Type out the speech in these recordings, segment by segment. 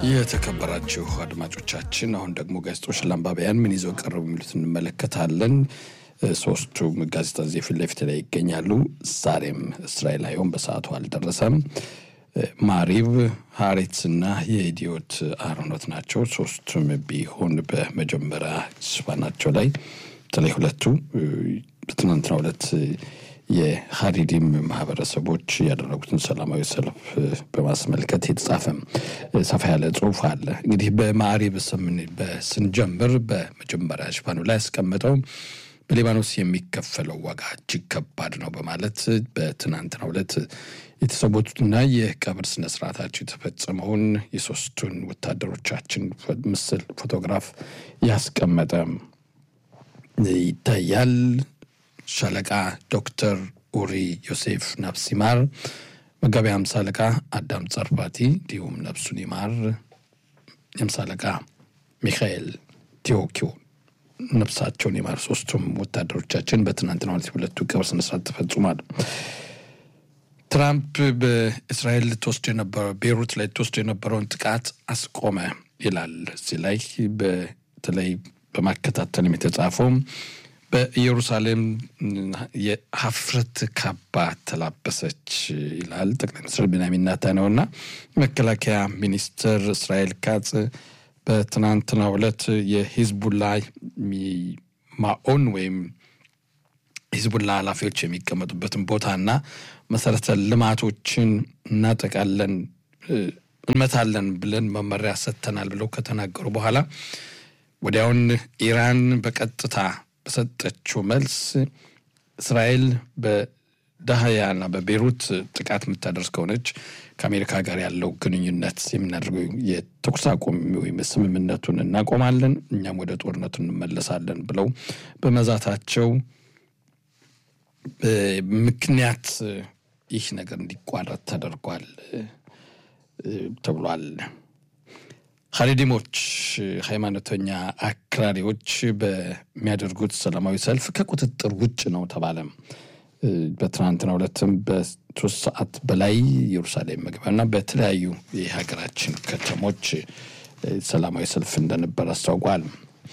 የተከበራችሁ አድማጮቻችን አሁን ደግሞ ጋዜጦች ለአንባቢያን ምን ይዘው ቀረቡ የሚሉት እንመለከታለን። ሶስቱም ጋዜጣ እዚህ ፊት ለፊት ላይ ይገኛሉ። ዛሬም እስራኤል አየሁም በሰዓቱ አልደረሰም። ማሪብ፣ ሀሬትስ እና የኢዲዮት አርኖት ናቸው። ሶስቱም ቢሆን በመጀመሪያ ሽፋናቸው ላይ በተለይ ሁለቱ በትናንትናው ዕለት የሀሪዲም ማህበረሰቦች ያደረጉትን ሰላማዊ ሰልፍ በማስመልከት የተጻፈ ሰፋ ያለ ጽሁፍ አለ። እንግዲህ በማዕሪብ ስንጀምር በመጀመሪያ ሽፋኑ ላይ ያስቀመጠው በሊባኖስ የሚከፈለው ዋጋ እጅግ ከባድ ነው በማለት በትናንትናው ዕለት የተሰዉትና የቀብር ስነስርዓታቸው የተፈጸመውን የሶስቱን ወታደሮቻችን ምስል ፎቶግራፍ ያስቀመጠ ይታያል። ሻለቃ ዶክተር ኡሪ ዮሴፍ ነፍስ ይማር፣ መጋቢ ሃምሳ አለቃ አዳም ጸርፋቲ እንዲሁም ነፍሱን ይማር፣ የሃምሳ አለቃ ሚካኤል ቴዎኪዮ ነፍሳቸውን ይማር። ሶስቱም ወታደሮቻችን በትናንትናው ዕለት ሁለቱ ቀብር ስነስርዓት ተፈጽሟል። ትራምፕ በእስራኤል ልትወስድ የነበረው ቤይሩት ላይ ልትወስድ የነበረውን ጥቃት አስቆመ ይላል። እዚህ ላይ በተለይ በማከታተልም የተጻፈው በኢየሩሳሌም የሀፍረት ካባ ተላበሰች ይላል ጠቅላይ ሚኒስትር ቤንያሚን ኔታንያሁ እና መከላከያ ሚኒስትር እስራኤል ካጽ በትናንትናው ዕለት የሂዝቡላ ማኦን ወይም ሂዝቡላ ኃላፊዎች የሚቀመጡበትን ቦታና መሰረተ ልማቶችን እናጠቃለን እንመታለን ብለን መመሪያ ሰጥተናል ብለው ከተናገሩ በኋላ ወዲያውን ኢራን በቀጥታ በሰጠችው መልስ እስራኤል በዳህያና በቤሩት ጥቃት የምታደርስ ከሆነች ከአሜሪካ ጋር ያለው ግንኙነት የምናደርገው የተኩስ አቁም ወይም ስምምነቱን እናቆማለን፣ እኛም ወደ ጦርነቱ እንመለሳለን ብለው በመዛታቸው ምክንያት ይህ ነገር እንዲቋረጥ ተደርጓል ተብሏል። ሀሪዲሞች ሃይማኖተኛ አክራሪዎች በሚያደርጉት ሰላማዊ ሰልፍ ከቁጥጥር ውጭ ነው ተባለም። በትናንትናው ዕለትም በሶስት ሰዓት በላይ ኢየሩሳሌም መግቢያና በተለያዩ የሀገራችን ከተሞች ሰላማዊ ሰልፍ እንደነበር አስታውቋል።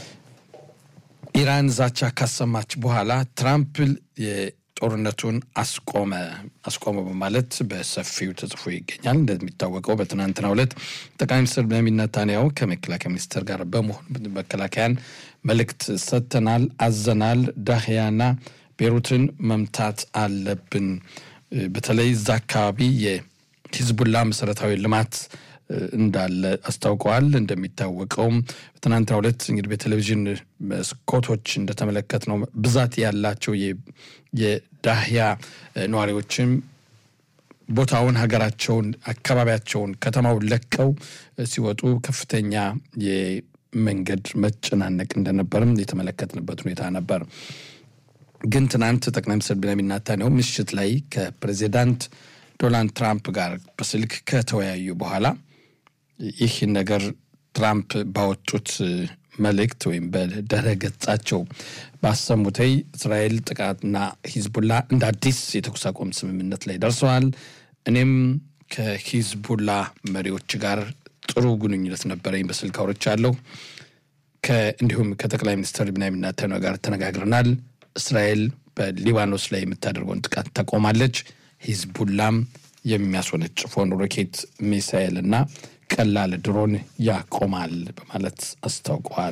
ኢራን ዛቻ ካሰማች በኋላ ትራምፕ ጦርነቱን አስቆመ አስቆመ በማለት በሰፊው ተጽፎ ይገኛል። እንደሚታወቀው በትናንትናው ዕለት ጠቅላይ ሚኒስትር ቤንያሚን ኔታንያሁ ከመከላከያ ሚኒስትር ጋር በመሆን መከላከያን መልእክት ሰጥተናል፣ አዘናል፣ ዳህያና ቤሩትን መምታት አለብን። በተለይ እዛ አካባቢ የሂዝቡላ መሰረታዊ ልማት እንዳለ አስታውቀዋል። እንደሚታወቀውም በትናንትናው ዕለት እንግዲህ በቴሌቪዥን መስኮቶች እንደተመለከት ነው ብዛት ያላቸው የዳህያ ነዋሪዎችም ቦታውን፣ ሀገራቸውን፣ አካባቢያቸውን፣ ከተማውን ለቀው ሲወጡ ከፍተኛ የመንገድ መጨናነቅ እንደነበርም የተመለከትንበት ሁኔታ ነበር። ግን ትናንት ጠቅላይ ሚኒስትር ቤንያሚን ኔታንያሁ ምሽት ላይ ከፕሬዚዳንት ዶናልድ ትራምፕ ጋር በስልክ ከተወያዩ በኋላ ይህ ነገር ትራምፕ ባወጡት መልእክት ወይም በድረ ገጻቸው ባሰሙተይ እስራኤል ጥቃትና ሂዝቡላ እንደ አዲስ የተኩስ አቁም ስምምነት ላይ ደርሰዋል። እኔም ከሂዝቡላ መሪዎች ጋር ጥሩ ግንኙነት ነበረኝ፣ በስልክ አውርቻለሁ። እንዲሁም ከጠቅላይ ሚኒስትር ቤንያሚን ኔታንያሁ ጋር ተነጋግረናል። እስራኤል በሊባኖስ ላይ የምታደርገውን ጥቃት ታቆማለች፣ ሂዝቡላም የሚያስወነጭፈውን ሮኬት ሚሳኤል እና ቀላል ድሮን ያቆማል በማለት አስታውቀዋል።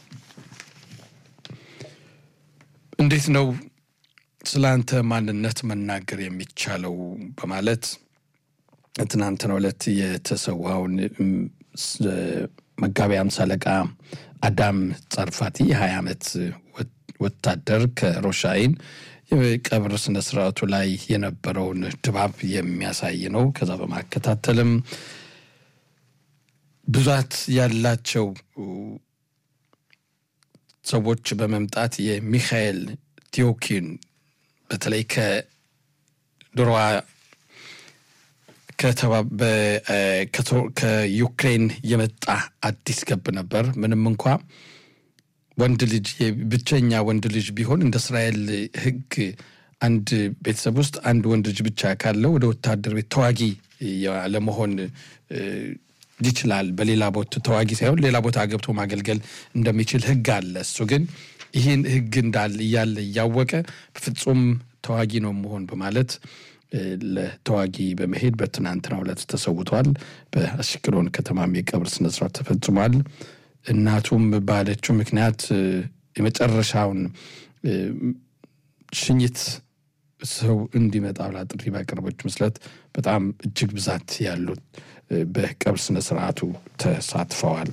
እንዴት ነው ስለ አንተ ማንነት መናገር የሚቻለው? በማለት ትናንትናው ዕለት የተሰዋውን መጋቢ ሃምሳ አለቃ አዳም ጸርፋቲ የሀያ ዓመት ወታደር ከሮሻይን የቀብር ስነ ስርዓቱ ላይ የነበረውን ድባብ የሚያሳይ ነው። ከዛ በማከታተልም ብዛት ያላቸው ሰዎች በመምጣት የሚካኤል ቴዎኪን በተለይ ከድሮዋ ከዩክሬን የመጣ አዲስ ገብ ነበር። ምንም እንኳ ወንድ ልጅ ብቸኛ ወንድ ልጅ ቢሆን እንደ እስራኤል ሕግ አንድ ቤተሰብ ውስጥ አንድ ወንድ ልጅ ብቻ ካለው ወደ ወታደር ቤት ተዋጊ ለመሆን ይችላል። በሌላ ቦታ ተዋጊ ሳይሆን ሌላ ቦታ ገብቶ ማገልገል እንደሚችል ህግ አለ። እሱ ግን ይህን ህግ እንዳለ እያለ እያወቀ በፍጹም ተዋጊ ነው መሆን በማለት ለተዋጊ በመሄድ በትናንትናው ዕለት ተሰውቷል። በአሽቅሎን ከተማም የቀብር ስነስርዓት ተፈጽሟል። እናቱም ባለችው ምክንያት የመጨረሻውን ሽኝት ሰው እንዲመጣ ብላ ጥሪ ባቀረበች መስለት በጣም እጅግ ብዛት ያሉት በቀብር ስነ ስርዓቱ ተሳትፈዋል።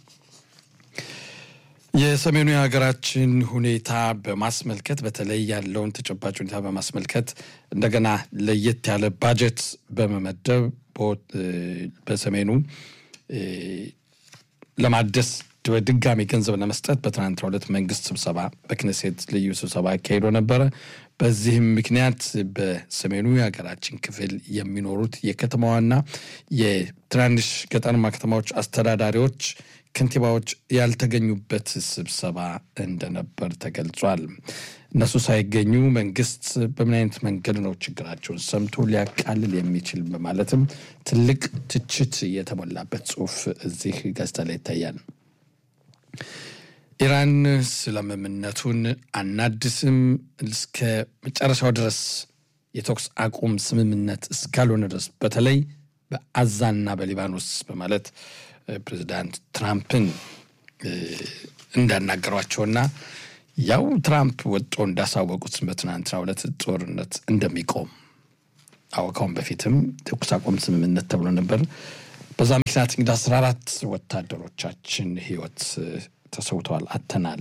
የሰሜኑ የሀገራችን ሁኔታ በማስመልከት በተለይ ያለውን ተጨባጭ ሁኔታ በማስመልከት እንደገና ለየት ያለ ባጀት በመመደብ በሰሜኑ ለማደስ በድጋሚ ገንዘብ ለመስጠት በትናንትናው ዕለት መንግስት ስብሰባ በክነሴት ልዩ ስብሰባ አካሂዶ ነበረ። በዚህም ምክንያት በሰሜኑ የሀገራችን ክፍል የሚኖሩት የከተማዋና የትናንሽ ገጠራማ ከተማዎች አስተዳዳሪዎች፣ ከንቲባዎች ያልተገኙበት ስብሰባ እንደነበር ተገልጿል። እነሱ ሳይገኙ መንግስት በምን አይነት መንገድ ነው ችግራቸውን ሰምቶ ሊያቃልል የሚችል በማለትም ትልቅ ትችት የተሞላበት ጽሁፍ እዚህ ጋዜጣ ላይ ይታያል። ኢራን ስምምነቱን አናድስም እስከ መጨረሻው ድረስ የተኩስ አቁም ስምምነት እስካልሆነ ድረስ በተለይ በአዛና በሊባኖስ በማለት ፕሬዚዳንት ትራምፕን እንዳናገሯቸውና ያው ትራምፕ ወጦ እንዳሳወቁት በትናንትናው ዕለት ጦርነት እንደሚቆም አወካውን በፊትም ተኩስ አቁም ስምምነት ተብሎ ነበር። በዛ ምክንያት እንግዲህ አስራ አራት ወታደሮቻችን ህይወት ተሰውተዋል፣ አተናል።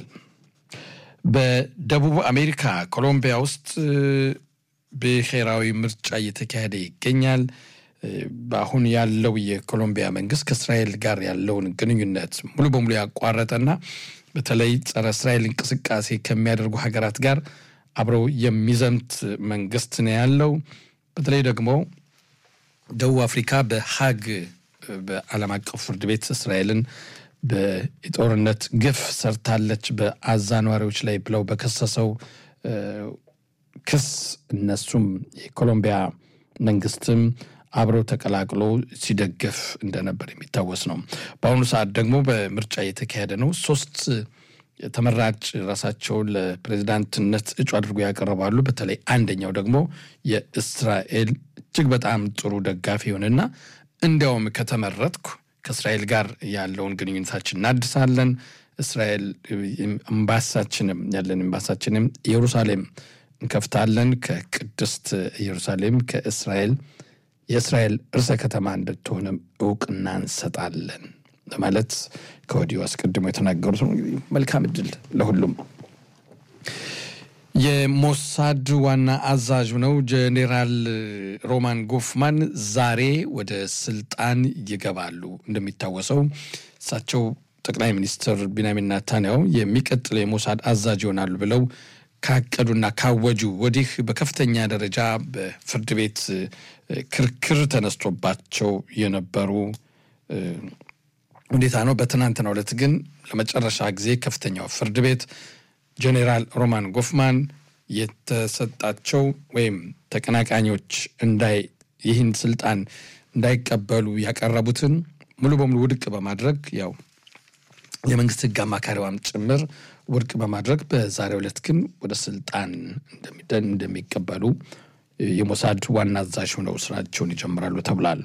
በደቡብ አሜሪካ ኮሎምቢያ ውስጥ ብሔራዊ ምርጫ እየተካሄደ ይገኛል። በአሁን ያለው የኮሎምቢያ መንግስት ከእስራኤል ጋር ያለውን ግንኙነት ሙሉ በሙሉ ያቋረጠና በተለይ ጸረ እስራኤል እንቅስቃሴ ከሚያደርጉ ሀገራት ጋር አብረው የሚዘምት መንግስት ነው ያለው። በተለይ ደግሞ ደቡብ አፍሪካ በሀግ በዓለም አቀፍ ፍርድ ቤት እስራኤልን በጦርነት ግፍ ሰርታለች በአዛ ነዋሪዎች ላይ ብለው በከሰሰው ክስ እነሱም የኮሎምቢያ መንግስትም አብረው ተቀላቅሎ ሲደገፍ እንደነበር የሚታወስ ነው። በአሁኑ ሰዓት ደግሞ በምርጫ እየተካሄደ ነው። ሶስት ተመራጭ ራሳቸውን ለፕሬዚዳንትነት እጩ አድርጎ ያቀርባሉ። በተለይ አንደኛው ደግሞ የእስራኤል እጅግ በጣም ጥሩ ደጋፊ ይሆንና እንዲያውም ከተመረጥኩ ከእስራኤል ጋር ያለውን ግንኙነታችን እናድሳለን፣ እስራኤል ኤምባሳችንም ያለን ኤምባሳችንም ኢየሩሳሌም እንከፍታለን፣ ከቅድስት ኢየሩሳሌም ከእስራኤል የእስራኤል ርዕሰ ከተማ እንድትሆንም እውቅና እንሰጣለን በማለት ከወዲሁ አስቀድሞ የተናገሩት ነው። መልካም እድል ለሁሉም። የሞሳድ ዋና አዛዥ ነው ጄኔራል ሮማን ጎፍማን ዛሬ ወደ ስልጣን ይገባሉ። እንደሚታወሰው እሳቸው ጠቅላይ ሚኒስትር ቢንያሚን ናታንያሁ የሚቀጥለው የሞሳድ አዛዥ ይሆናሉ ብለው ካቀዱና ካወጁ ወዲህ በከፍተኛ ደረጃ በፍርድ ቤት ክርክር ተነስቶባቸው የነበሩ ሁኔታ ነው። በትናንትናው ዕለት ግን ለመጨረሻ ጊዜ ከፍተኛው ፍርድ ቤት ጄኔራል ሮማን ጎፍማን የተሰጣቸው ወይም ተቀናቃኞች እንዳይ ይህን ስልጣን እንዳይቀበሉ ያቀረቡትን ሙሉ በሙሉ ውድቅ በማድረግ ያው የመንግስት ሕግ አማካሪዋም ጭምር ውድቅ በማድረግ በዛሬው ዕለት ግን ወደ ስልጣን እንደሚቀበሉ የሞሳድ ዋና አዛዥ ሆነው ስራቸውን ይጀምራሉ ተብሏል።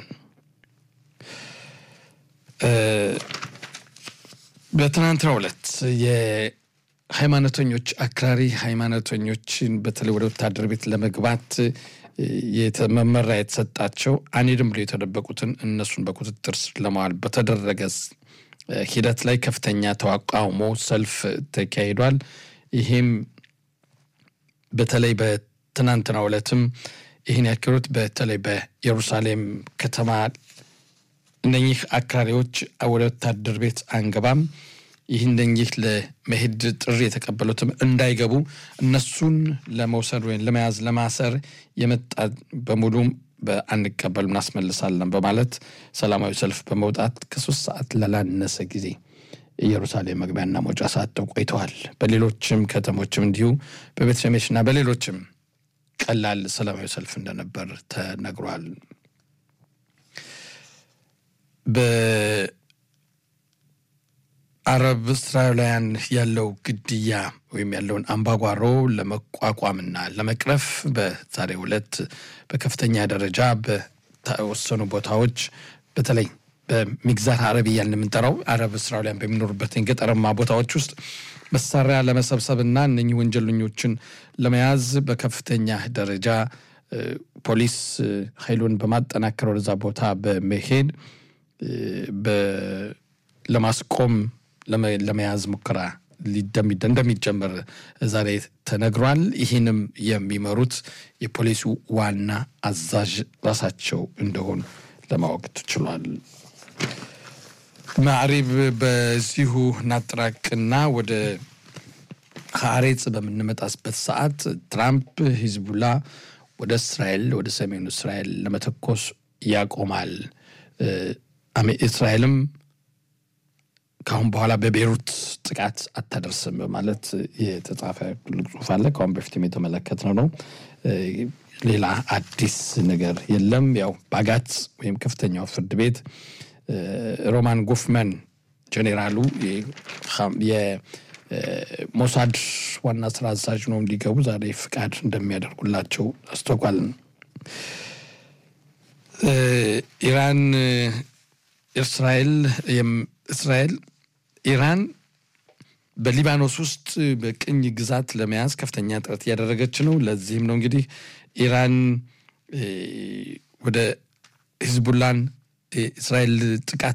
በትናንትናው ዕለት የሃይማኖተኞች አክራሪ ሃይማኖተኞችን በተለይ ወደ ወታደር ቤት ለመግባት መመሪያ የተሰጣቸው አንሄድም ብሎ የተደበቁትን እነሱን በቁጥጥር ስር ለማዋል በተደረገ ሂደት ላይ ከፍተኛ ተቃውሞ ሰልፍ ተካሂዷል። ይህም በተለይ በትናንትናው ዕለትም ይህን ያካሄዱት በተለይ በኢየሩሳሌም ከተማ እነኚህ አክራሪዎች ወደ ወታደር ቤት አንገባም፣ ይህ እነኚህ ለመሄድ ጥሪ የተቀበሉትም እንዳይገቡ እነሱን ለመውሰድ ወይም ለመያዝ ለማሰር የመጣ በሙሉም በአንቀበል እናስመልሳለን በማለት ሰላማዊ ሰልፍ በመውጣት ከሶስት ሰዓት ላላነሰ ጊዜ ኢየሩሳሌም መግቢያና መውጫ ሰዓት ቆይተዋል። በሌሎችም ከተሞችም እንዲሁ በቤተ ሸሜሽና በሌሎችም ቀላል ሰላማዊ ሰልፍ እንደነበር ተነግሯል። በአረብ እስራኤላውያን ያለው ግድያ ወይም ያለውን አምባጓሮ ለመቋቋምና ለመቅረፍ በዛሬው ዕለት በከፍተኛ ደረጃ በተወሰኑ ቦታዎች በተለይ በሚግዛር አረብ እያልን የምንጠራው አረብ እስራኤላውያን በሚኖሩበት ገጠራማ ቦታዎች ውስጥ መሳሪያ ለመሰብሰብና እነኚህ ወንጀለኞችን ለመያዝ በከፍተኛ ደረጃ ፖሊስ ኃይሉን በማጠናከር ወደዛ ቦታ በመሄድ ለማስቆም ለመያዝ ሙከራ እንደሚጀመር ዛሬ ተነግሯል። ይህንም የሚመሩት የፖሊሱ ዋና አዛዥ ራሳቸው እንደሆኑ ለማወቅ ተችሏል። ማዕሪብ በዚሁ ናጥራቅና ወደ ሀሬጽ በምንመጣስበት ሰዓት ትራምፕ ሂዝቡላ ወደ እስራኤል ወደ ሰሜኑ እስራኤል ለመተኮስ ያቆማል፣ እስራኤልም ከአሁን በኋላ በቤይሩት ጥቃት አታደርስም በማለት የተጻፈ ትልቅ ጽሑፍ አለ። ከአሁን በፊትም የተመለከትነው ነው። ሌላ አዲስ ነገር የለም። ያው ባጋት ወይም ከፍተኛው ፍርድ ቤት ሮማን ጎፍመን ጄኔራሉ የሞሳድ ዋና ስራ አዛዥ ነው እንዲገቡ ዛሬ ፍቃድ እንደሚያደርጉላቸው አስታውቋል። ኢራን እስራኤል እስራኤል ኢራን በሊባኖስ ውስጥ በቅኝ ግዛት ለመያዝ ከፍተኛ ጥረት እያደረገች ነው። ለዚህም ነው እንግዲህ ኢራን ወደ ሂዝቡላን እስራኤል ጥቃት